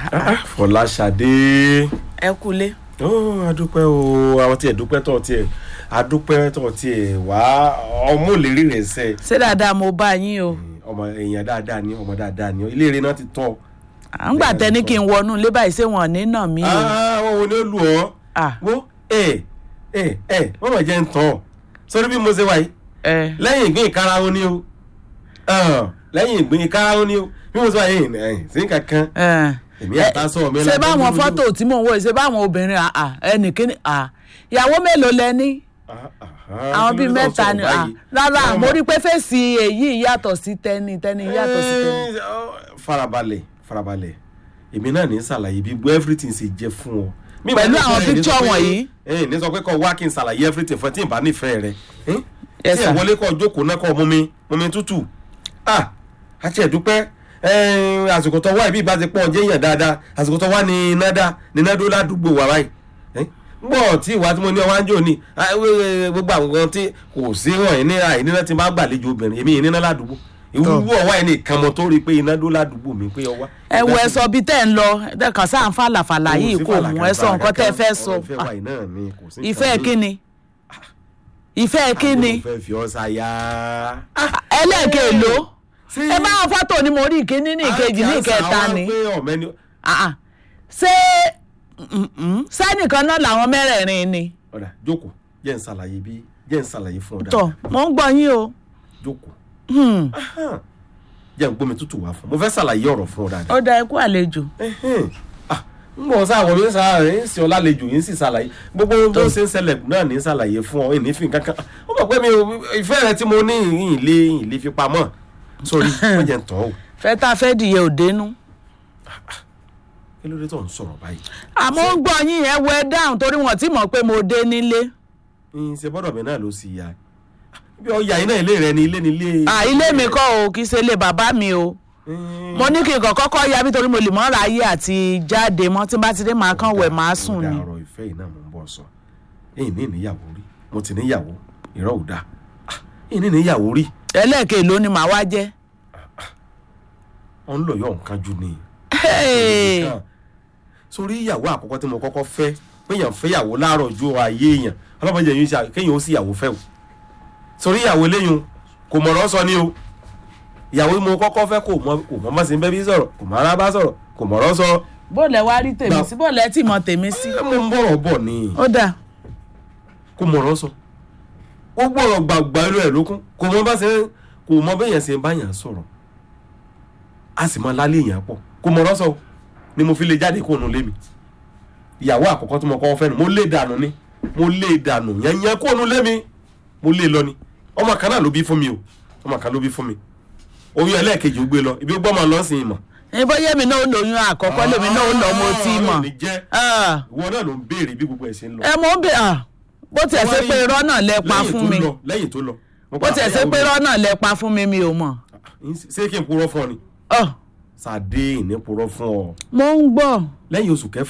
Fọláṣadé ẹ kúlé. ó adúpẹ́ o àwọn tiẹ̀ dúpẹ́ tọ̀ tiẹ̀ adúpẹ́ tọ̀ tiẹ̀ wá ọmọ òlérí rẹ̀ sẹ́ ṣé dáadáa mo bá yín o. ọmọ èèyàn dáadáa ni ọmọ dáadáa ni ilé eré náà ti tọ́ à ń gbà tẹni kí n wọnú ilé báyìí ṣé wọn ò ní nà mí o. àwọn wo ni ó lù ọ́ Ah, wo ẹ ẹ ẹ wọ́n mọ̀ jẹ́ ń tọ́ sórí bí mo ṣe wáyé ẹ lẹ́yìn ìgbín ìkarahun ni o Ah, lẹ́yìn ìgbín ìkarahun ni o bí mo ṣe wáyé ẹ̀ sí kankan ẹ. èmi àtàsọ mi ṣé báwọn fọ́tò tí mò ń wò yìí, ṣé báwọn obìnrin àà ẹnìkíní à ìyàwó mélòó lẹ ní àwọn bíi mẹ́ta ni à rárá mo rí pé fèsì èyí yàtọ̀ sí tẹ́ni tẹ́ni yàtọ̀ sí tẹ́ni. Eh, oh, farabalẹ̀ farabalẹ̀ èmi náà ní ṣàlàyé bí gbọ́ everything ṣe jẹ́ fún ọ. Mi Pẹ̀lú máa ní àwọn sọ ẹ̀ ní picture sọ pé- wọ̀nyí. ẹ ní sọ pé kọ́ wá kí n ṣàlàyé everything fún ẹ tí n bá nífẹ̀ẹ́ rẹ. Eh? Yes, tí ẹ sir. wọlé kọ́ jókòó náà kọ́ mú mi mú mi tútù. ah àti ẹ̀dúpẹ́ eh, àsìkò tó wá ibi ìbá ti pọ̀ jẹ́ yàn dáadáa àsìkò tó wá ní iná dá ní iná dó ládùúgbò wa báyìí. Eh? gbọ́ tí ìwà tí mo ní ọwá ń jò ní ah, wé- wé- gbogbo àwọn nǹkan tí kò sí wọ̀nyí ní àìníná tí máa gbàlejò obìnrin èmi ìníná ládùúgbò ìwúwo ọwá ẹni kan mọ tó rí i pé iná dó ládùúgbò mi pé ọwá. ẹ wo ẹ sọ bíi tẹ́ ń lọ ẹ kàn sáà ń fàlàfàlà yìí kò mú ẹ sọ nǹkan tẹ́ ẹ fẹ́ sọ ìfẹ́ wa yìí náà ni kò sí ìfẹ́ kíni ìfẹ́ kíni mo fẹ́ fi ọ́ sáyà. ẹlẹ́ẹ̀kẹ́ èlò ṣé ẹ bá wọn fọ́tò ni mo rí ìkíní ní ìkejì ní ìkẹta ni Ah, ah. ṣé mm, mm, sẹ́nìkan náà làwọn mẹ́rẹ̀ẹ̀rin ni ọ̀dà jókòó jẹ́ ń ṣàlàyé bí jẹ́ ń ṣàlàyé fún ọ tọ̀ dáadáa mò ń gbọ́ yín o jókòó Hmm, Ahán. jẹ́ ń gbómi tútù wá fún ọ mo fẹ́ ṣàlàyé ọ̀rọ̀ fún ọ dáadáa. ó da ikú àlejò Ẹhẹ́n. Ah, ń bọ̀ sáà wọ̀ mí sáà rẹ̀ ń sì ọ lálejò yín sì ṣàlàyé gbogbo bó ṣe ń ṣẹlẹ̀ náà ní ṣàlàyé fún ọ ìní fi kankan ó mọ̀ pé mi ò ìfẹ́ rẹ tí mo ní ìyìn lé ìyìn lé fi pamọ́ sórí wọ́n jẹ́ ń tọ́ ò fẹ́ tá a fẹ́ dìye òdenu kí ló dé tó ń sọ̀rọ̀ báyìí. àmọ́ ń gbọ́ yín yẹn wẹ dáhùn torí wọ́n ti mọ̀ pé mo dé nílé ìyìn ṣe bọ́dọ̀ mi náà ló sì yá bí ọjà iná ilé rẹ ni ilé ni ilé. Ah, ilé mi kọ́ o kì í ṣe ilé bàbá mi o mo ní kí n kàn kọ́kọ́ ya bí torí mo lè mọ́ ra ayé àti jáde mọ́ tí n bá ti dé màá kàn wẹ̀ màá sùn ni ọ̀rọ̀ ìfẹ́ yìí náà mò ń bọ̀ sọ èyí ní ìníyàwó rí mo ti níyàwó ìrọ̀ ò dáa Ah, èyí ní ìníyàwó rí ẹlẹ́ẹ̀kẹ́ ló ni màá wá jẹ́ ọ̀ ń lọ yọ̀ nǹkan jù ni. Hey! Nǹkan. sórí ìyàwó àkọ́kọ́ tí mo kọ́kọ́ fẹ́ péyàn fẹ́yàwó láàárọ̀ ju ayé èèyàn ọlọ́mọdé yìí ṣe kéèyàn ó sì ìyàwó fẹ́ o sórí ìyàwó eléyìí kò mọ̀rọ̀ sọ ni o ìyàwó tí mo kọ́kọ́ fẹ́ kò mọ kò mọ́ mọ́ sí bẹ́bí sọ̀rọ̀ kò mọ́ ara bá sọ̀rọ̀ kò mọ̀rọ̀ sọ bó lẹ wá rí tèmi Gbà- sí bó lẹ tì mọ tèmi sí ẹ mo ń bọ̀rọ̀ bọ̀ ni ó dà kò mọ̀rọ̀ sọ ó gbọ́rọ̀ gbàgbà inú ẹ̀ lókun kò mọ bá ṣe ń kò mọ bẹ́yẹn ṣe ń báyàn sọ̀rọ̀ a sì mọ lálé èèyàn pọ̀ kò mọ̀rọ̀ sọ ni mo fi lè jáde kó nu lé mi ìyàwó àkọ́kọ́ tí mo kọ́ fẹ́ nu mo lé dànù ni mo lé dànù yẹnyẹn kó nu lé mi mo lé lọ ni ọmọ kan náà ló bí fún mi o ọmọ kan ló bí fún mi oyún ẹlẹ́ẹ̀kejì ó gbé lọ ibi ó gbọ́mọ lọ́sìn ìmọ̀ ní bóyá èmi náà ó lóyún àkọ́kọ́ lèmi náà ó lọ mo ti mọ̀ Ọlọ́run ní jẹ́ Ah, ìwọ náà ló ń béèrè bí gbogbo ẹ̀ ṣe ń lọ ẹ mọ̀ ń bè ah, bó tiẹ̀ ṣe pé irọ́ náà lẹ pa lẹ́yìn fún tó mi lọ, lẹ́yìn tó lọ mo bó padà tiẹ̀ ṣe fẹ́yàwó pé mi. irọ́ náà lẹ pa fún mi mi ò mọ̀ ṣé kí n purọ́ fún ọ ni Ọ̀, sàdé ìní purọ́ fún ọ mo ń gbọ́ lẹ́yìn oṣù kẹfà